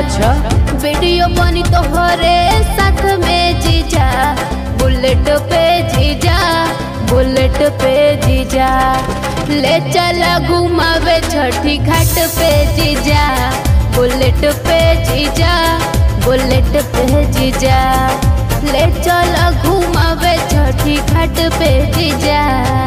अच्छा वीडियो बनी तोहरे साथ में जीजा बुलेट पे जीजा बुलेट पे जीजा ले चला घुमावे छठी घाट पे जीजा बुलेट पे जीजा बुलेट पे जीजा ले चला घुमावे छठी घाट पे जीजा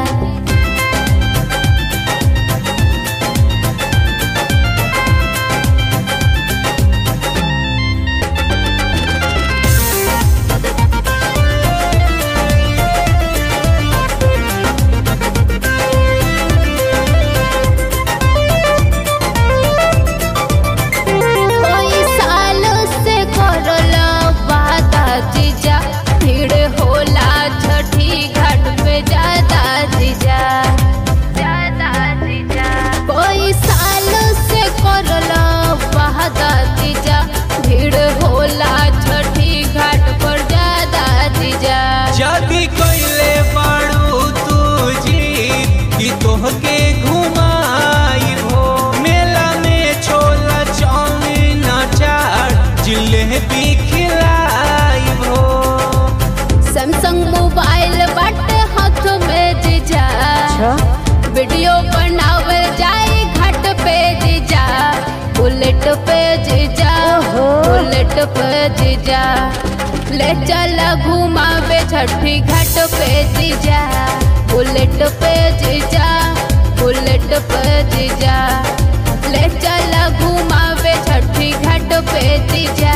कोई साल से करल वादा जीजा भीड़ होला छठी घाट पे ज्यादा जीजा ज्यादा जीजा कोई साल से करल वादा जीजा भीड़ होला छठी घाट पर ज्यादा जीजा जदी कइले बाड़ू तू जीत कि तोहके घुमाई हो मेला में छोला चाउमीन अचार जिलेबी खिलाई हो सैमसंग मोबाइल बाटे हाथ में जीजा अच्छा वीडियो बनावल जाए घाट पे जीजा बुलेट पे जीजा ओहो। बुलेट पे जीजा ले चला घुमावे छठी घाट पे जीजा बुलेट पे जीजा बुलेट पे जीजा ले चला घुमावे छठी घाट पे जीजा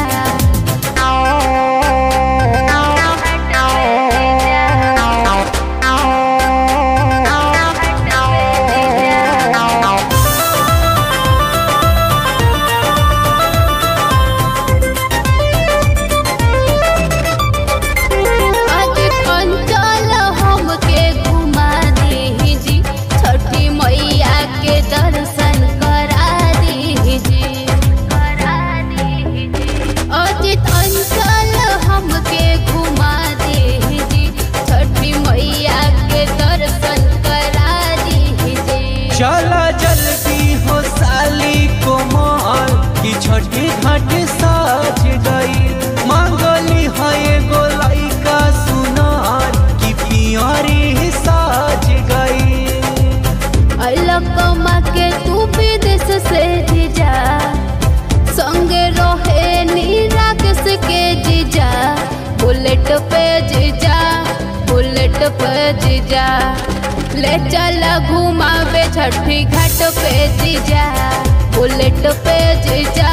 आज अंचल हमके घुमा दीजी छठी मैया के दर्शन करा दीजी करा दीजी अजित अंचल हमके घुमा दीजी छठी मैया के दर्शन करा दीजी चला जल्दी हो साली कोमल कि छठी घाट साज गई मांगली है एगो लइका सुनार कि पियरी साज गई अलकमा के तू विदेश से जीजा संगे रहे नीराकेश के जीजा बुलेट पे जीजा बुलेट पे जीजा ले चला घुमावे छठी घाट पे जीजा बुलेट पे जीजा